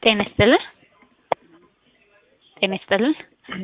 ጤና ይስጥልን። ጤና ይስጥልን።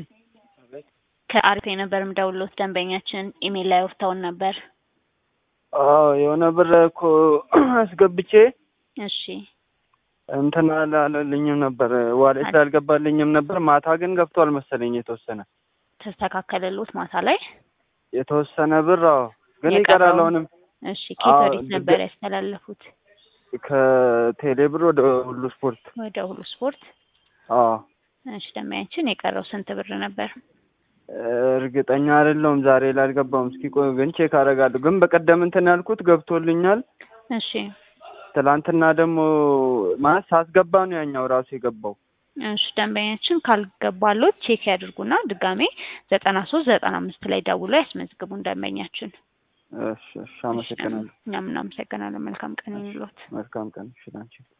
ከአሪፍ የነበር ምደውሎት ደንበኛችን ኢሜል ላይ ወርተውን ነበር። አዎ የሆነ ብር እኮ አስገብቼ እሺ እንትን አላለልኝም ነበር ዋሌት ላይ አልገባልኝም ነበር። ማታ ግን ገብቷል መሰለኝ የተወሰነ ተስተካከለሎት ማታ ላይ የተወሰነ ብር አዎ፣ ግን የቀረው? ይቀራል አሁንም እሺ ኬት አዎ፣ ወዴት ድጋ- ነበር ያስተላለፉት? ከቴሌ ብር ወደ ሁሉ ስፖርት። ወደ ሁሉ ስፖርት። አዎ እሺ ደንበኛችን የቀረው ስንት ብር ነበር? እርግጠኛ አይደለሁም ዛሬ ላይ አልገባም። እስኪ ቆይ ግን ቼክ አደርጋለሁ። ግን በቀደም እንትን ያልኩት ገብቶልኛል። እሺ ትላንትና ደግሞ ማለት ሳስገባ ነው ያኛው ራሱ የገባው። እሺ ደንበኛችን ካልገባሎት ቼክ ያድርጉና ድጋሜ ዘጠና ሶስት ዘጠና አምስት ላይ ደውሎ ያስመዝግቡን ደንበኛችን። እሺ እሺ፣ አመሰግናለሁ። እኛም እናመሰግናለን። መልካም ቀን ይሁንልዎት። መልካም ቀን። እሺ ላንቺ